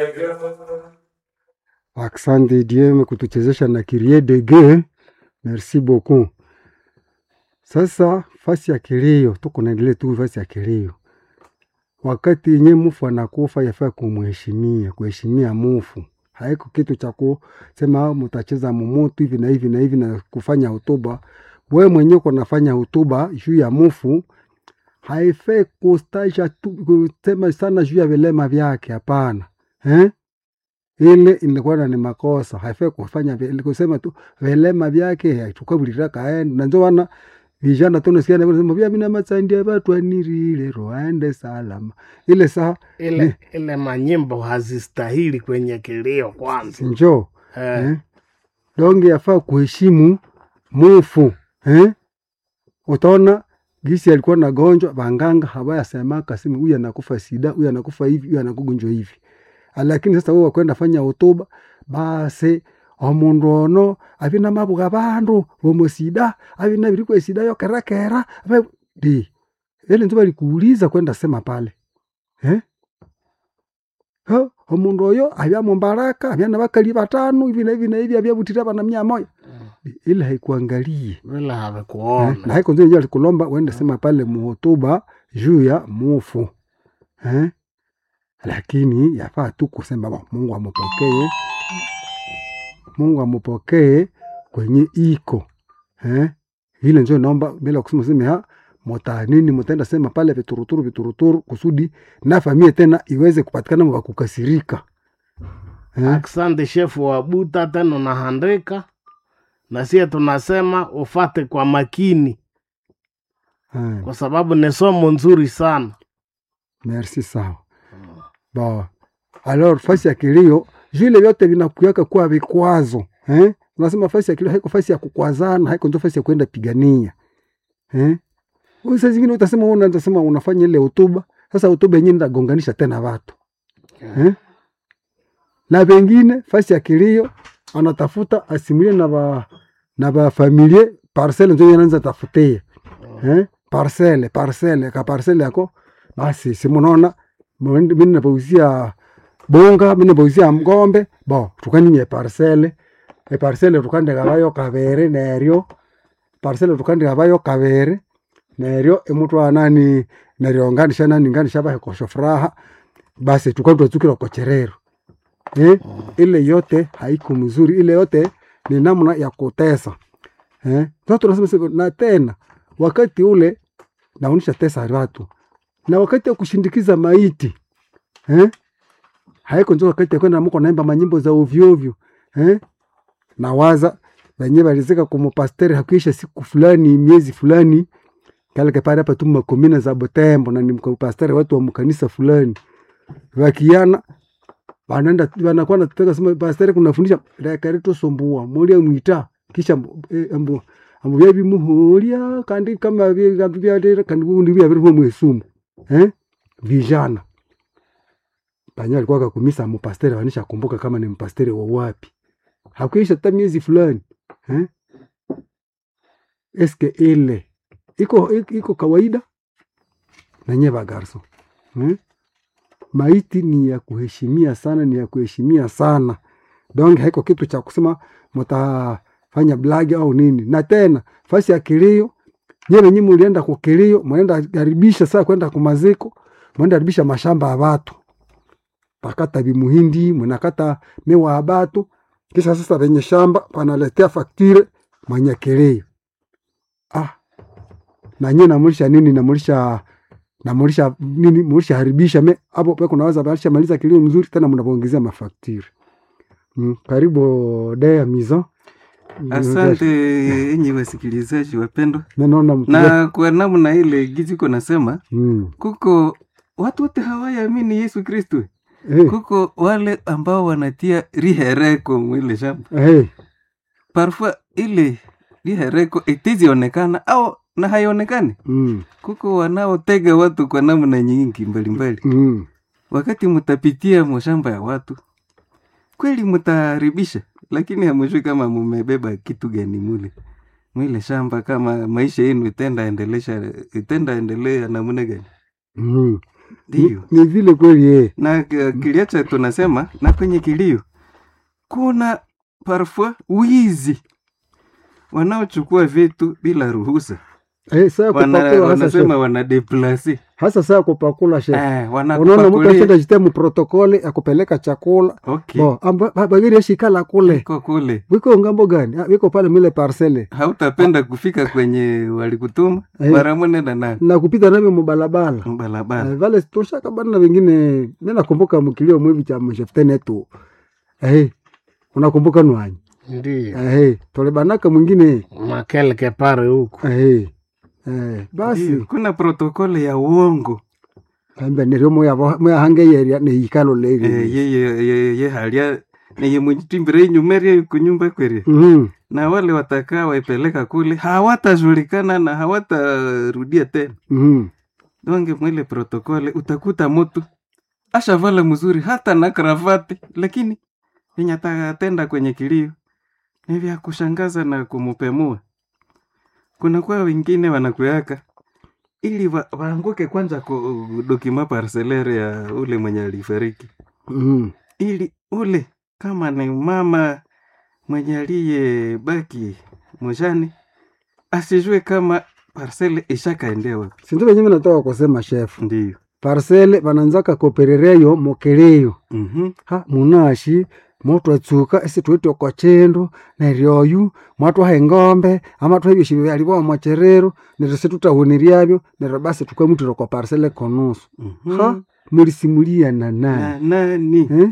Asante Dieu kutuchezesha na Kyrie de Dieu. Merci beaucoup. Sasa fasi ya kilio, tuko naendelea tu fasi ya kilio. Wakati yenye mufu anakufa yafaa kumheshimia, kuheshimia mufu. Haiko kitu cha kusema mutacheza mumutu hivi na hivi na hivi na kufanya hotuba. Wewe mwenyewe uko nafanya hotuba juu ya mufu, haifai kustaisha tu kusema sana juu ya vilema vyake, hapana. Eh? ile inakuwa ni makosa, haifai kufanya vile, kusema tu vilema vyake tukabulira kaenda na ndio wana vijana tu nasikia na kusema vya mina matsandia watu anirile roende salama ile saa ile ile manyimbo hazistahili kwenye kilio kwanza njoo eh, eh? donge yafaa kuheshimu mufu eh? utaona gisi alikuwa na gonjwa banganga hawayasemaka simu huyu anakufa sida huyu anakufa hivi huyu anakugonjwa hivi lakini sasa wewe wakwenda fanya hotuba basi omundu ono abina mabuga bandu bomusida abina birikwa esida yo kerakera abe- di ele nzo balikuuliza kwenda sema pale eh? Ha, omundu oyo abya mumbaraka abya na bakali batano hivi na hivi na hivi abyabutira bana mia moja ile haikuangalie vile Eh, havikuona na haiko ndio alikulomba uende sema pale muhotuba juu ya mufu eh? Lakini yafaa tu kusema "Bo, Mungu amupokee, Mungu amupokee kwenye iko eh? Vile njo naomba bila kusema sema ha mota nini mutaenda sema pale vituruturu vituruturu kusudi na familia tena iweze kupatikana wa kukasirika eh? Asante shefu wa Buta, tena unahandika na sie tunasema ufate kwa makini, Eh, kwa sababu ni somo nzuri sana. merci sawa. Bon. Alors fasi ya kilio vile vyote vinakuweka kuwa vikwazo eh? Unasema fasi ya kilio haiko fasi ya kukwazana, haiko ndio fasi ya kwenda pigania eh? Wewe Saa zingine utasema wewe unasema unafanya ile hotuba, sasa hotuba yenyewe ndagonganisha tena watu eh? Na wengine fasi ya kilio anatafuta asimulie na ba na ba familie parcelle ndio anaanza tafutia eh? Parcelle parcelle ka parcelle yako basi simunaona mimi napauzia bonga mimi napauzia ngombe bo tukanyimye parcelle e parcelle tukandega bayo kabere neryo parcelle tukandega bayo kabere neryo emutwa nani neryo nganisha nani nganisha bahe kosho furaha basi tukatwa tukira kocherero eh? ile yote haiko mzuri ile yote ni namna ya kutesa eh? Sasa tunasema sasa, na tena wakati ule naonisha tesa watu na wakati ya kushindikiza maiti eh? haiko njo wakati ya kwenda mko naimba manyimbo za ovyo ovyo eh? na waza wenyewe walizika kumupasteri hakuisha siku fulani miezi fulani kale kapare hapa tu makomina za Butembo na ni mkapasteri watu wa mkanisa fulani wakiana wanaenda wanakuwa nataka sema pasteri kunafundisha dakari tusumbua mulia mwita kisha eh, ambu ambu bya bimuhulia kandi kama bya bya bya kandi bundi bya bya mwesumu eh vijana Panya alikuwa akakumisa mpasteri wanisha kumbuka kama ni mpasteri wa wapi. Hakuisha hata miezi fulani. Eh? Eske ile iko iko- iko kawaida na nyeva garso. Eh? Maiti ni ya kuheshimia sana, ni ya kuheshimia sana. Donc haiko kitu cha kusema mtafanya blagi au nini. Na tena fasi ya kilio nyewe nyinyi mlienda kwa kilio, mnaenda karibisha saa kwenda kumaziko, mnaenda karibisha mashamba ya watu pakata vimuhindi mnakata miwa ya batu kisha sasa venye shamba panaletea faktire mwenye kilio ah nanye namulisha nini namulisha namulisha nini mulisha haribisha me hapo pe kunaweza balisha maliza kilio mzuri tena mnapoongezea mafaktire mm, karibu dea mizo Asante enyi wasikilizaji wapendwa, naona mtu na kwa namna ile giziko nasema mm. kuko watu wote hawayaamini Yesu Kristo, hey, kuko wale ambao wanatia rihereko mwile shamba hey. parfois ile rihereko itizionekana au na haionekani. Mm. Kuko wanaotega watu kwa namna nyingi mbalimbali. Mm. Wakati mutapitia mashamba ya watu, kweli mutaharibisha, lakini hamujui kama mumebeba kitu gani mule mwile shamba, kama maisha yenu itenda endelesha itenda endelea namna gani. Mm. Ndiyo. ni vile kweli eh. na uh, kiliacha tunasema na kwenye kilio kuna parfois wizi wanaochukua vitu bila ruhusa Eh, saa Wana, kupakula hasa wanasema chef. wana deplase hasa saa kupakula chef. eh, Unaona mtu wanakupakulia ashenda jitemu protokole ya kupeleka chakula okay. bo amba- ba- bagiri ashikala kule Iko kule wiko ngambo gani Ah, wiko pale mile parcele hautapenda kufika kwenye walikutuma Eh. mara mwenenda na na kupita navyo mubalabala barabara Eh, vale tushakabana na vingine mi nakumbuka mkilio mwivi cha msheftene tu eh, unakumbuka nwanyi Ndiyo. eh, tolebanaka mwingine Makeleke pare huku. eh, eh, basi Ndiyo, kuna protokole ya uongo kambe nerio moyahange yeria neikalo eh, leri ye, ye, ye, ye halia neye mwijitimbire inyumeria kunyumba kweri Mhm, na wale watakaa waipeleka kule hawatajulikana na hawatarudia tena mhm. donge mwile protokole utakuta mutu ashavala mzuri hata na kravati lakini yenye atatenda kwenye kilio ni vya kushangaza na kumupemua kunakuwa wengine wanakuyaka ili wa, waanguke kwanza ku dokima parcelere ya ule mwenye alifariki Mhm. ili ule kama ni mama mwenye aliyebaki mujani asijue kama parcele ishakaendea wapi. sindu venye minatoka kusema chef Ndiyo. parcele vananzaka koperereyo mokeleyo Mhm. ha munashi motwatsuka esi twitwe kwa chindu neryoyu mwatwaha engombe ama twahebyoshi vyalivoa mwacherero neryo situtahuniryavyo neryo basi tukamutira kwa parcele konusu Mhm. ha mulisimuliana naye Na nani? eh?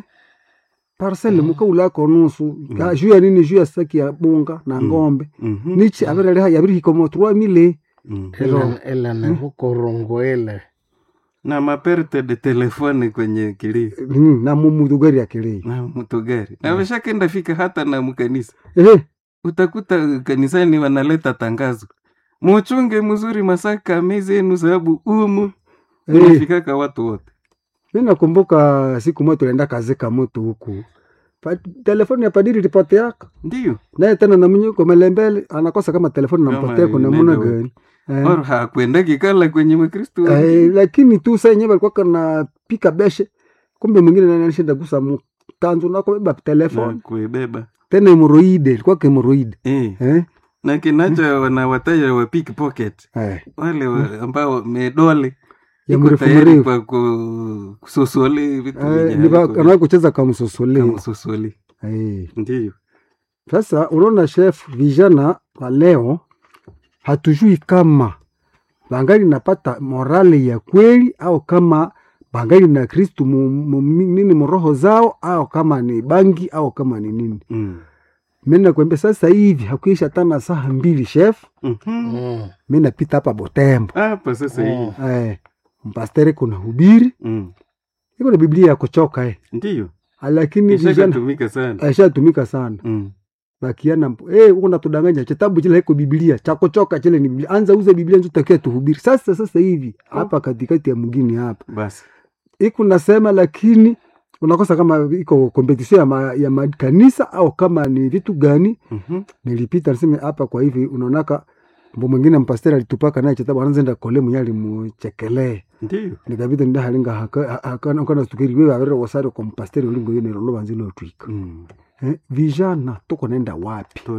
parcele mukaula konusu Ka- juu ya nini juu ya saki ya bunga na ngombe Mhm. nichi avireleha yavirihikomwa trois mille Mhm. Ile ile ni huko rongo ile. na maperte de telefone kwenye kilio Mhm, na mumuthugari akilii na mutugari na washakenda fika hata na mkanisa ehe utakuta kanisani wanaleta tangazo muchunge mzuri masaka mezi yenu sababu umu Eh. unafikaka watu wote mi nakumbuka siku moja tulienda kazi kamutu huku Pa, telefoni ya padiri lipoteaka ndiyo naye tena namnyuko melembele anakosa kama telefoni Kama nampotea kuna muna inaenda gani eh, Or hakwenda kikala kwenye mkristu eh, lakini tu saa yenyewe alikuwa kana pika beshe kumbe mwingine nani alishinda gusa mtanzu nakobeba na telefoni kuibeba tena hemoroide ilikuwa hemoroide eh. eh? na kinacho wanawataja wa pickpocket eh. wale wa, ambao medole ya iko mrefu tayari mrefu kwa ku- kusosole vitu eh, vyenye ni ba- haviko anaweza kucheza kamsosole kama sosole eh. ndiyo Sasa unaona chef, vijana wa leo hatujui kama bangali napata morale ya kweli au kama bangali na Kristu mu- mu- nini mroho zao au kama ni bangi au kama ni nini. mm. Mimi nakwambia sasa hivi hakuisha tana saa mbili chef, Mhm. Mm. mimi napita hapa Botembo hapa sasa hii eh, mpastere kuna hubiri mm. iko na Biblia ya kuchoka eh, ndiyo lakini vijana ishakatumika sana aishatumika sana mm. bakiana mpo eh uko natudanganya kitabu chile haiko biblia cha kuchoka chile ni biblia anza uze biblia ndio tutakia tuhubiri sasa sasa hivi hapa katikati ya mgini hapa basi iko nasema lakini unakosa kama iko competition ya, ma, ya makanisa au kama ni vitu gani Mhm. nilipita niseme hapa kwa hivi unaonaka mbo mwingine mpasteri alitupaka naye kitabu anaanza enda kole mwenye alimuchekelee ndiyo nikabita nda halinga haka haka kana stukiri wewe avere wasari kwa mpasteri ulingo yene lo banzilo twika mm. eh, vijana tuko naenda wapi